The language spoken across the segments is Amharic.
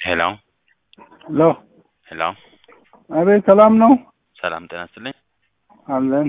ሄሎ ሄሎ ሄሎ፣ አቤት፣ ሰላም ነው ሰላም ጤና ይስጥልኝ። አለን።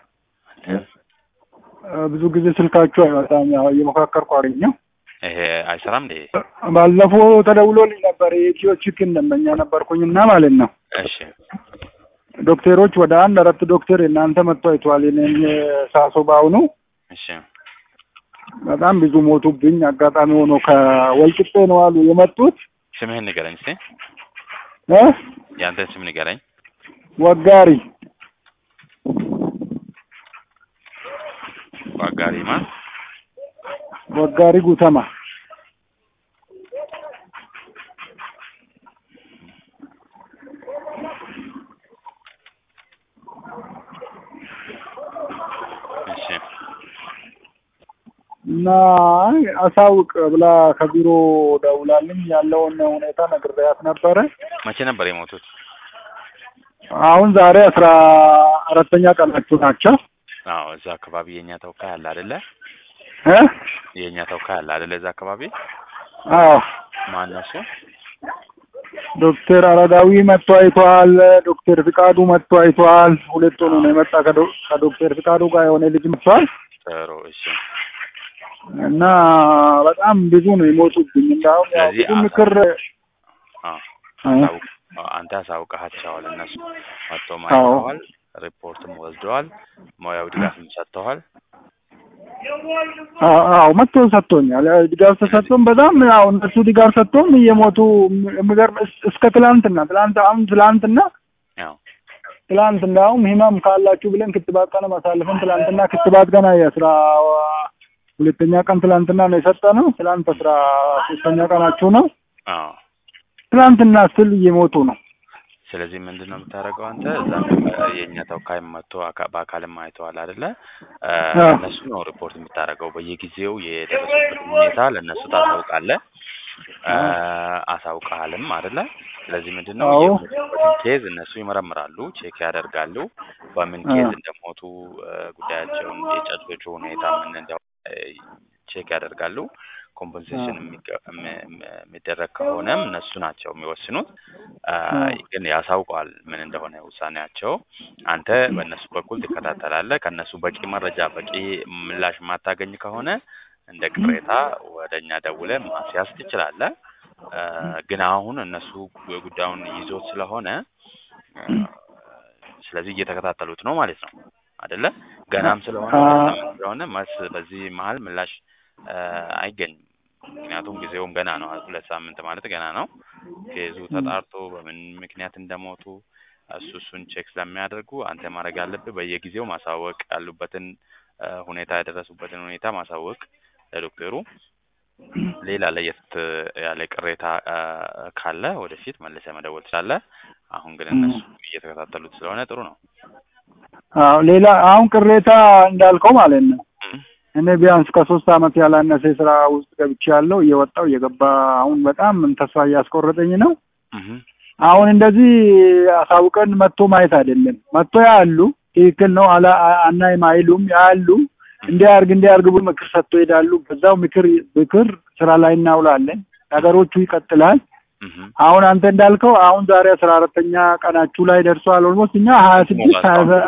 ብዙ ጊዜ ስልካችሁ አይመጣም። ያው እየሞካከርኩ አገኘው። ይሄ አይሰራም እንዴ? ባለፈው ተደውሎልኝ ነበር። የኢትዮ ቺክን ደንበኛ ነበርኩኝና ማለት ነው። እሺ ዶክተሮች ወደ አንድ አራት ዶክተር እናንተ መጥቶ አይተዋል። የእኔን ሳሶ በአሁኑ እሺ በጣም ብዙ ሞቱብኝ። አጋጣሚ ሆኖ ከወልቂጤ ነው አሉ የመጡት ስምህን ንገረኝ እስቲ። እ የአንተን ስም ንገረኝ። ወጋሪ ዋጋሪ ማን? ወጋሪ ጉተማ እሺ እና አይ አሳውቅ ብላ ከቢሮ ደውላልኝ ያለውን ሁኔታ ነግሬያት ነበረ። መቼ ነበር የሞቱት? አሁን ዛሬ አስራ አራተኛ ቀናችሁ ናቸው አዎ እዛ አካባቢ የኛ ተወካይ አለ አይደለ? እ የኛ ተወካይ አለ አይደለ? እዛ አካባቢ አዎ ማን ነው እሱ? ዶክተር አረጋዊ መጥቶ አይቷል። ዶክተር ፍቃዱ መጥቶ አይቷል። ሁለቱን ነው የመጣ ከዶ- ከዶክተር ፍቃዱ ጋር የሆነ ልጅ መጥቷል ጥሩ እሺ። እና በጣም ብዙ ነው የሞቱብኝ። እንዳሁም ያው ስለዚህ ብዙ ምክር አዎ እ አሳውቅ- አንተ አሳውቀሃቸዋል። እነሱ መጥተው ማይተዋል፣ ሪፖርትም ወስደዋል፣ ሙያዊ ድጋፍም ሰጥተዋል። አዎ አዎ መጥቶ ሰጥቶኛል። ያው ድጋፍ ተሰጥቶም በጣም ያው እነሱ ድጋፍ ሰጥቶም እየሞቱ የሚገርም እስ- እስከ ትላንትና ትላንት አሁን ትላንትና ያው ትላንት እንዳውም ህመም ካላችሁ ብለን ክትባት ቀን አሳልፈን ትላንትና ክትባት ገና የአስራ ሁለተኛ ቀን ትላንትና ነው የሰጠነው። ትላንት አስራ ሶስተኛ ቀናችሁ ነው። አዎ ትላንትና ስል እየሞቱ ነው። ስለዚህ ምንድን ነው የምታደርገው አንተ? እዛ የእኛ ተወካይ መጥቶ አካ- በአካልም አይተዋል አይደለ? እ፣ አዎ። እነሱ ነው ሪፖርት የምታደርገው። በየጊዜው የደረሱበት ሁኔታ ለእነሱ ታሳውቃለህ። እ፣ አሳውቀሃልም አይደለ? ስለዚህ ምንድን ነው አዎ። የሞቱበትን ኬዝ እነሱ ይመረምራሉ፣ ቼክ ያደርጋሉ። በምን ኬዝ አዎ። እንደሞቱ እ፣ ጉዳያቸውን የጨቶቹ ሁኔታ ምን እንደሆነ እ፣ ቼክ ያደርጋሉ። ኮምፐንሴሽን የሚገ- የሚ- የሚ- የሚደረግ ከሆነም እነሱ ናቸው የሚወስኑት። አ፣ አዎ። ግን ያሳውቀዋል ምን እንደሆነ ውሳኔያቸው። አንተ በእነሱ በኩል ትከታተላለህ። ከእነሱ በቂ መረጃ በቂ ምላሽ የማታገኝ ከሆነ እንደ ቅሬታ ወደ እኛ ደውለህ ማስያዝ ትችላለህ። አ፣ ግን አሁን እነሱ ጉዳዩን ይዞት ስለሆነ አ፣ ስለዚህ እየተከታተሉት ነው ማለት ነው አይደለ? ገናም ስለሆነ አ- በሳምንት ስለሆነ መልስ በዚህ መሀል ምላሽ አ፣ አይገኝም። ምክንያቱም ጊዜውም ገና ነው። ሁለት ሳምንት ማለት ገና ነው። ኬዙ ተጣርቶ በምን ምክንያት እንደሞቱ እሱ እሱን ቼክ ስለሚያደርጉ አንተ ማድረግ ያለብህ በየጊዜው ማሳወቅ ያሉበትን አ፣ ሁኔታ የደረሱበትን ሁኔታ ማሳወቅ ለዶክተሩ። ሌላ ለየት ያለ ቅሬታ አ፣ ካለ ወደፊት መልሰህ መደወል ትችላለህ። አሁን ግን እነሱ እየተከታተሉት ስለሆነ ጥሩ ነው። አዎ ሌላ አሁን ቅሬታ እንዳልከው ማለት ነው። እም፣ እኔ ቢያንስ ከሶስት አመት ያላነሰ ስራ ውስጥ ገብቼ ያለው እየወጣው እየገባ አሁን በጣም ተስፋ እያስቆረጠኝ ነው። እም፣ አሁን እንደዚህ አሳውቀን መጥቶ ማየት አይደለም። መጥቶ ያሉ ትክክል ነው አላ አናይም አይሉም ያሉ እንዲያርግ እንዲያርግ ብሎ ምክር ሰጥቶ ይሄዳሉ። በዛው ምክር ምክር ስራ ላይ እናውላለን። ነገሮቹ ይቀጥላል። እም። አሁን አንተ እንዳልከው አሁን ዛሬ አስራ አራተኛ ቀናችሁ ላይ ደርሷል። ኦልሞስት እኛ ሀያ ስድስት ሀያ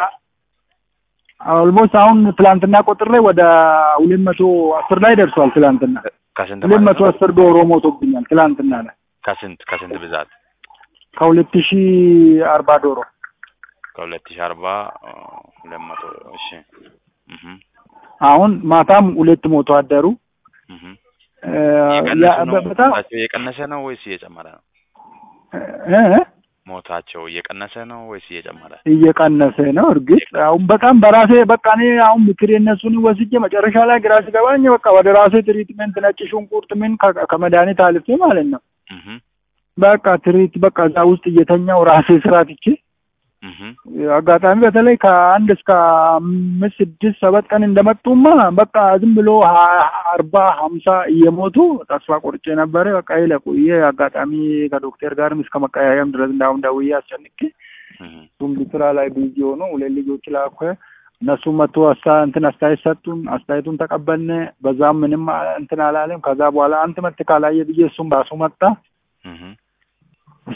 ኦልሞስት አሁን ትላንትና ቆጥሬ ወደ ሁለት መቶ አስር ላይ ደርሷል። ትላንትና ከስንት ሁለት ማለት መቶ ነው? አስር ዶሮ ሞቶብኛል። ትላንትና ላይ ከስንት ከስንት ብዛት? ከሁለት ሺህ አርባ ዶሮ ከሁለት ሺህ አርባ ሁለት መቶ እሺ። እም፣ አሁን ማታም ሁለት ሞቶ አደሩ። እም። እ፣ እየቀነሱ ያ- ነው? በ- በጣም ሞታቸው እየቀነሰ ነው ወይስ እየጨመረ ነው? እ፣ እ፣ ሞታቸው እየቀነሰ ነው ወይስ እየጨመረ? እየቀነሰ ነው። እርግጥ አሁን በጣም በራሴ በቃ እኔ አሁን ምክር የነሱን ወስጄ መጨረሻ ላይ ግራ ሲገባኝ በቃ ወደ ራሴ ትሪትመንት ነጭ ሽንኩርት ምን ከ- ከመድኃኒት አልፌ ማለት ነው እም፣ በቃ ትሪት በቃ እዛ ውስጥ እየተኛው ራሴ ስራ ትቼ እም፣ አጋጣሚ በተለይ ከአንድ እስከ አምስት ስድስት ሰባት ቀን እንደመጡማ በቃ ዝም ብሎ ሀ- አርባ ሀምሳ እየሞቱ ተስፋ ቆርጬ ነበረ። በቃ ይለቁ ይሄ አጋጣሚ ከዶክተር ጋርም እስከ መቀያየም ድረስ እንዳሁን ደውዬ አስጨንቄ እም፣ እሱም ስራ ላይ ቢዚ ሆኖ ሁለት ልጆች ላኩ። እነሱም መቶ አስታ እንትን አስተያየት ሰጡን። አስተያየቱን ተቀበልን። በዛም ምንም እንትን አላለም። ከዛ በኋላ አንተ መት ካላየ ብዬ እሱም ራሱ መጣ። እም፣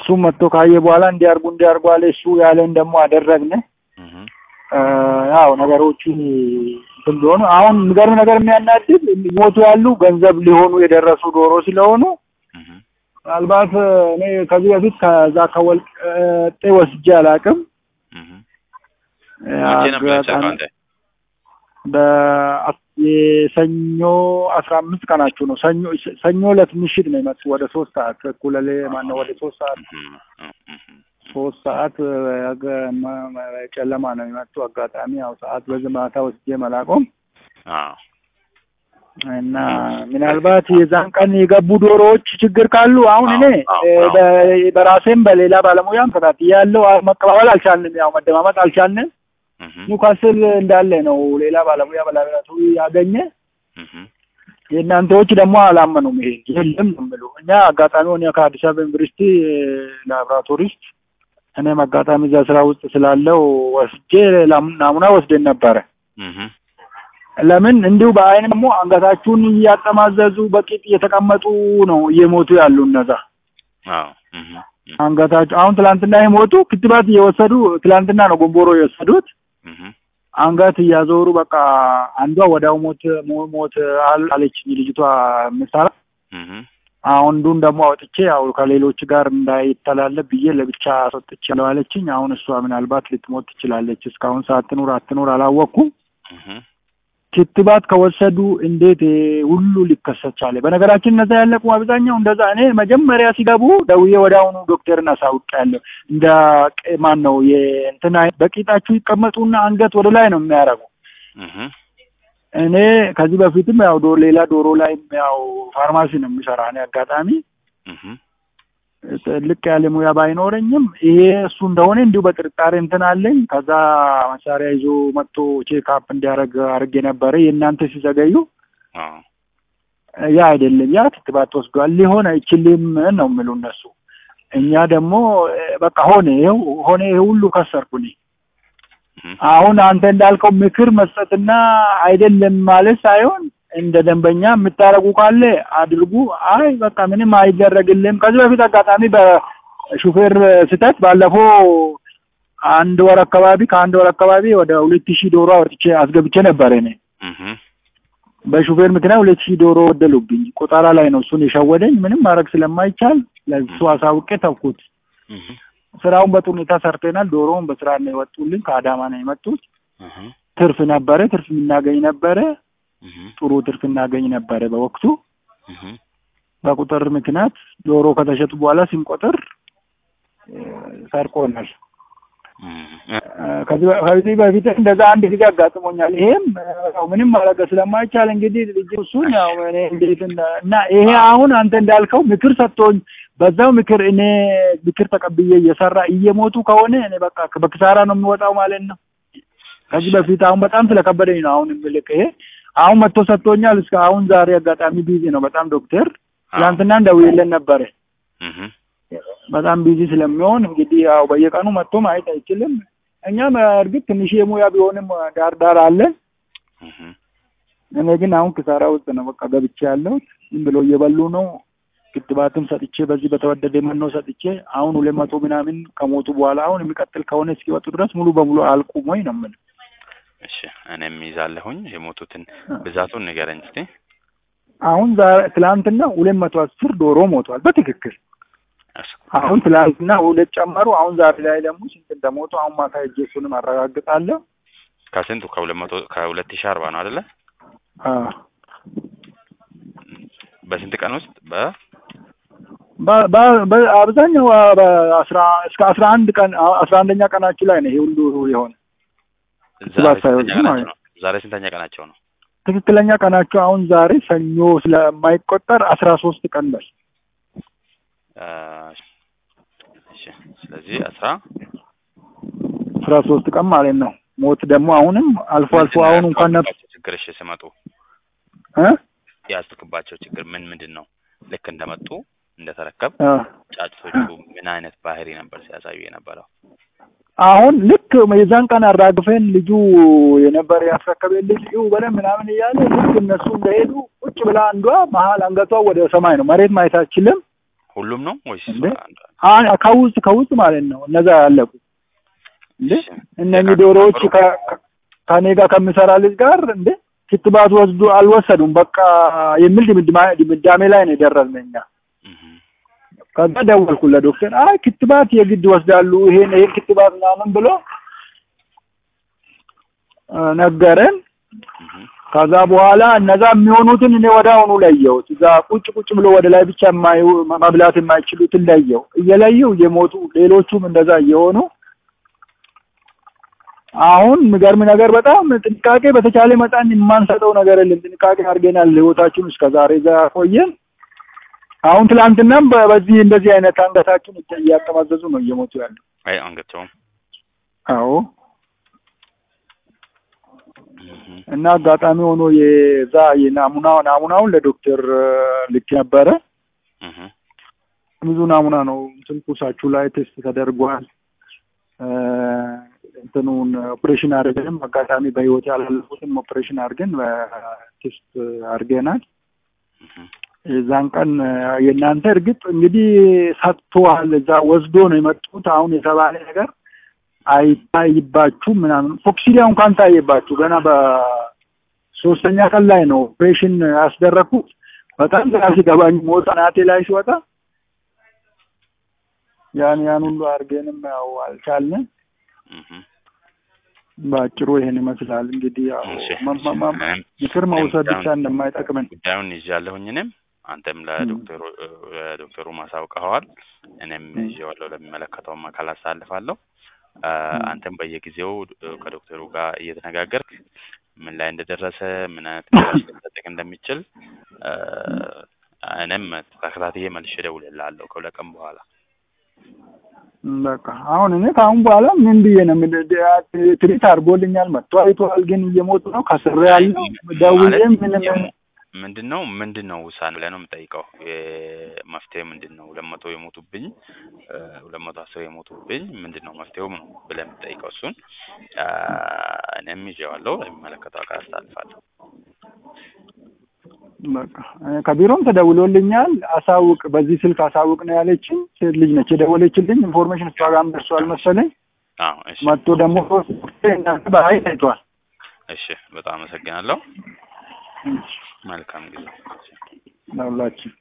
እሱም መጥቶ ካየ በኋላ እንዲያርጉ እንዲያርጉ አለ። እሱ ያለን ደግሞ አደረግን። እህ እ፣ ያው ነገሮቹ እንትን ቢሆኑ አሁን የሚገርም ነገር የሚያናድድ ሞቱ ያሉ ገንዘብ ሊሆኑ የደረሱ ዶሮ ስለሆኑ እህ ምናልባት እኔ ከዚህ በፊት ከዛ ከወልቄ ወስጄ አላውቅም። እህ መቼ ነበር የወሰድከው አንተ? በ- የሰኞ አስራ አምስት ቀናችሁ ነው። ሰኞ ሰኞ ዕለት ምሽት ነው የመጡ ወደ ሶስት ሰዓት እኩለ ሌሊት ማነው ወደ ሶስት ሰዓት እህ እህ እህ ሶስት ሰዓት ያገ- መ- መ- ጨለማ ነው የመጡ። አጋጣሚ ያው ሰዓት በዚህ ማታ ወስጄ መላቆም አዎ እና ምናልባት የዛን ቀን የገቡ ዶሮዎች ችግር ካሉ አሁን እኔ አዎ፣ እ፣ አዎ። በ- በራሴም በሌላ ባለሙያም ተከታትዬ ያለው መቀባበል አልቻልንም። ያው መደማመጥ አልቻልንም። እህ ኒውካስል እንዳለ ነው ሌላ ባለሙያ በላቦራቶሪ ያገኘ እህ የእናንተዎች ደግሞ አላመኑም። ይሄ የለም ነው የምሉ እኛ አጋጣሚ ሆነ ከአዲስ አበባ ዩኒቨርሲቲ ላብራቶሪስት እኔም አጋጣሚ እዛ ስራ ውስጥ ስላለው ወስጄ ላም- ናሙና ወስደን ነበረ። እህ ለምን እንዲሁ በአይን ደግሞ አንገታችሁን እያጠማዘዙ በቂጥ እየተቀመጡ ነው እየሞቱ ያሉ እነዛ አዎ እህ እህ አንገታቸው አሁን ትላንትና የሞቱ ክትባት እየወሰዱ ትላንትና ነው ጎንቦሮ የወሰዱት እህ አንገት እያዞሩ በቃ አንዷ ወዲያው ሞት ሞ- ሞት አል- አለችኝ ልጅቷ ምሳሌ እህ አንዱን ደግሞ አውጥቼ ያው ከሌሎች ጋር እንዳይተላለፍ ብዬ ለብቻ አስወጥቼ ነው አለችኝ። አሁን እሷ ምናልባት ልትሞት ትችላለች። እስካሁን ሳትኑር አትኑር አላወቅኩም። እህ ክትባት ከወሰዱ እንዴት ይሄ ሁሉ ሊከሰት ቻለ? በነገራችን እነዛ ያለቁ አብዛኛው እንደዛ እኔ መጀመሪያ ሲገቡ ደውዬ ወዲያውኑ ዶክተርን አሳውቄያለሁ። እንደ ቅ- ማን ነው የእንትና በቂጣችሁ ይቀመጡና አንገት ወደ ላይ ነው የሚያደርጉ። እህ እኔ ከዚህ በፊትም ያው ዶ ሌላ ዶሮ ላይ ያው ፋርማሲ ነው የሚሰራ እኔ አጋጣሚ እህ ልቅ ያለ ሙያ ባይኖረኝም ይሄ እሱ እንደሆነ እንዲሁ በጥርጣሬ እንትን አለኝ። ከዛ መሳሪያ ይዞ መጥቶ ቼክአፕ እንዲያደርግ አድርጌ ነበረ። የእናንተ ሲዘገዩ አዎ ያ አይደለም ያ ክትባት ወስዷል ሊሆን አይችልም ነው የሚሉ እነሱ። እኛ ደግሞ እ፣ በቃ ሆነ ይኸው ሆነ ይሄ ሁሉ ከሰርኩ እኔ። እህ አሁን አንተ እንዳልከው ምክር መስጠትና አይደለም ማለት ሳይሆን እንደ ደንበኛ የምታረጉ ካለ አድርጉ። አይ በቃ ምንም አይደረግልም። ከዚህ በፊት አጋጣሚ በሹፌር ስህተት ባለፈው አንድ ወር አካባቢ ከአንድ ወር አካባቢ ወደ ሁለት ሺህ ዶሮ አውጥቼ አስገብቼ ነበር እኔ እህ በሹፌር ምክንያት ሁለት ሺህ ዶሮ ወደሉብኝ። ቆጠራ ላይ ነው እሱን የሸወደኝ። ምንም ማድረግ ስለማይቻል ለሱ አሳውቄ ተውኩት። እህ ስራውን በጥሩ ሁኔታ ሰርተናል። ዶሮውን በስራ ነው የወጡልን። ከአዳማ ነው የመጡት። እህ ትርፍ ነበረ፣ ትርፍ የምናገኝ ነበረ። እህ ጥሩ ትርፍ እናገኝ ነበረ በወቅቱ። እህ በቁጥር ምክንያት ዶሮ ከተሸጡ በኋላ ስንቆጥር እ፣ ሰርቆናል። እ፣ ከዚህ በ- ከዚህ በፊት እንደዛ አንድ ጊዜ አጋጥሞኛል። ይሄም እ፣ ያው ምንም ማድረግ ስለማይቻል እንግዲህ ልጅ እሱን ያው እኔ እንዴት እንደ- እና ይሄ አሁን አንተ እንዳልከው ምክር ሰጥቶኝ በዛው ምክር እኔ ምክር ተቀብዬ እየሰራ እየሞቱ ከሆነ እኔ በቃ በክሳራ ነው የሚወጣው ማለት ነው። ከዚህ በፊት አሁን በጣም ስለከበደኝ ነው አሁን የምልክ ይሄ አሁን መጥቶ ሰጥቶኛል። እስከ አሁን ዛሬ አጋጣሚ ቢዚ ነው በጣም ዶክተር ትናንትና እንደውዬለን ነበረ እህ በጣም ቢዚ ስለሚሆን እንግዲህ ያው በየቀኑ መጥቶ ማየት አይችልም። እኛም እርግጥ ትንሽ የሙያ ቢሆንም ዳር ዳር አለን። እህ እኔ ግን አሁን ክሳራ ውስጥ ነው በቃ ገብቼ ያለሁት። ዝም ብሎ እየበሉ ነው። ክትባትም ሰጥቼ በዚህ በተወደደ መኖ ሰጥቼ አሁን ሁለት መቶ ምናምን ከሞቱ በኋላ አሁን የሚቀጥል ከሆነ እስኪወጡ ድረስ ሙሉ በሙሉ አልቁም ወይ ነው የምልህ። እሺ እኔም ይዛለሁኝ የሞቱትን ብዛቱን ንገረኝ እስቲ። አሁን ዛሬ ትላንትና ሁለት መቶ አስር ዶሮ ሞቷል በትክክል እሺ አሁን ትላንትና ሁለት ጨመሩ። አሁን ዛሬ ላይ ደግሞ ስንት እንደሞቱ አሁን ማታ ሄጄ እሱንም አረጋግጣለሁ። ከስንቱ ከሁለት መቶ ከሁለት ሺህ አርባ ነው አይደለ? አዎ በስንት ቀን ውስጥ በ በ- በ- በ- አብዛኛው አ- በአስራ እስከ አስራ አንድ ቀን አ- አስራ አንደኛ ቀናችን ላይ ነው ይሄ ሁሉ የሆነ ዛሬ ክትባት ስንተኛ ሳይወስዱ ቀናቸው ማለት ነው? ዛሬ ስንተኛ ቀናቸው ነው? ትክክለኛ ቀናቸው አሁን ዛሬ ሰኞ ስለማይቆጠር አስራ ሶስት ቀን በል አ፣ እሺ ስለዚህ አስራ አስራ ሶስት ቀን ማለት ነው። ሞት ደግሞ አሁንም አልፎ አልፎ ምንድን ነው አሁን እንኳን ነበር ያስተዋልክባቸው ችግር እሺ ሲመጡ እ ያስተክባቸው ችግር ምን ምንድን ነው? ልክ እንደመጡ እንደተረከብ አ ጫጭቶቹ ምን አይነት ባህሪ ነበር ሲያሳዩ የነበረው? አሁን ልክ የዛን ቀን አራግፈን ልጁ የነበረ ያስረከበን ልጅ ይሁ በለን ምናምን እያለ ልክ እነሱ እንደሄዱ ቁጭ ብላ አንዷ መሀል አንገቷ ወደ ሰማይ ነው፣ መሬት ማየት አትችልም። ሁሉም ነው ወይስ እንዴ? አንድ- አ- ከውስጥ ከውስጥ ማለት ነው እነዛ ያለቁ እንዴ እሺ። እነኚህ የካቲት ዶሮዎች ነበሩ? ከ- ከ- ከኔ ጋር ከምሰራ ልጅ ጋር እንዴ ክትባት ወስዱ አልወሰዱም በቃ የሚል ድምድማ- ድምዳሜ ላይ ነው የደረስን እኛ። እህ ከዛ ደወልኩ ለዶክተር አይ ክትባት የግድ ወስዳሉ ይሄን ይሄን ክትባት ምናምን ብሎ አ፣ ነገረን። እህ ከዛ በኋላ እነዛ የሚሆኑትን እኔ ወደ አሁኑ ለየሁት። እዛ ቁጭ ቁጭ ብሎ ወደ ላይ ብቻ የማዩ መብላት የማይችሉትን ለየው። እየለየው እየሞቱ ሌሎቹም እንደዛ እየሆኑ አሁን የሚገርም ነገር በጣም ጥንቃቄ በተቻለ መጠን የማንሰጠው ነገር የለም። ጥንቃቄ አድርገናል። ህይወታችን እስከ ዛሬ እዛ ቆየን። አሁን ትላንትናም በ- በዚህ እንደዚህ አይነት አንገታችን እያ- እያጠማዘዙ ነው እየሞቱ ያሉ። አይ አንገቸውም አዎ እህ እና አጋጣሚ ሆኖ የዛ የናሙና ናሙናውን ለዶክተር ልክ ነበረ። እህ ብዙ ናሙና ነው ትንኩሳችሁ ላይ ቴስት ተደርጓል። እ፣ እንትኑን ኦፕሬሽን አድርገንም አጋጣሚ በህይወት ያላለፉትን ኦፕሬሽን አድርገን ቴስት አድርገናል። እህ የዛን ቀን የእናንተ እርግጥ እንግዲህ ሰጥተዋል፣ እዛ ወስዶ ነው የመጡት። አሁን የተባለ ነገር አይታይባችሁ ምናምን ፎክሲሊያ እንኳን ታየባችሁ። ገና በሶስተኛ ቀን ላይ ነው ኦፕሬሽን ያስደረግኩት። በጣም ግራ ሲገባኝ ሞት ናቴ ላይ ሲወጣ ያን ያን ሁሉ አድርገንም ያው አልቻልንም። እህ በአጭሩ ይሄን ይመስላል እንግዲህ ያው እሺ መ- መ- መ- እኔም ምክር መውሰድ ብቻ ጉዳዩን- እንደማይጠቅምን ጉዳዩን ይዣለሁኝ እኔም አንተም ለዶክተሩ ለዶክተሩ ማሳውቀኸዋል። እኔም ይዤዋለሁ ለሚመለከተውም አካል አሳልፋለሁ። አ፣ አንተም በየጊዜው እ፣ ከዶክተሩ ጋር እየተነጋገርክ ምን ላይ እንደደረሰ ምን አይነት ምላሽ ሊሰጥህ እንደሚችል አ፣ እኔም ተከታትዬ መልሼ እደውልልሃለሁ ከሁለት ቀን በኋላ። በቃ አሁን እኔ ከአሁን በኋላ ምን ብዬ ነው የምል- ድ- ትሪት አድርጎልኛል መጥቶ አይቷል፣ ግን እየሞቱ ነው ከስሬ ያለው ደውዬ ማለት ምንም የሞ- ምንድን ነው ምንድን ነው ውሳኔ ብለህ ነው የምጠይቀው? መፍትሄ ምንድን ነው? ሁለት መቶ የሞቱብኝ እ፣ ሁለት መቶ አስር የሞቱብኝ ምንድን ነው መፍትሄው ነው ብለህ የምጠይቀው? እሱን አ፣ እኔም ይዤዋለሁ ለሚመለከተው አካል አስተላልፋለሁ። በቃ እኔ ከቢሮም ተደውሎልኛል። አሳውቅ፣ በዚህ ስልክ አሳውቅ ነው ያለችኝ። ሴት ልጅ ነች የደወለችልኝ። ኢንፎርሜሽን እሷ ጋርም ደርሷል መሰለኝ። አዎ እሺ መጥቶ ደግሞ ሶስት እናንተ በሀይል አይቷል። እሺ፣ በጣም አመሰግናለሁ። መልካም ጊዜ። ለሁላችን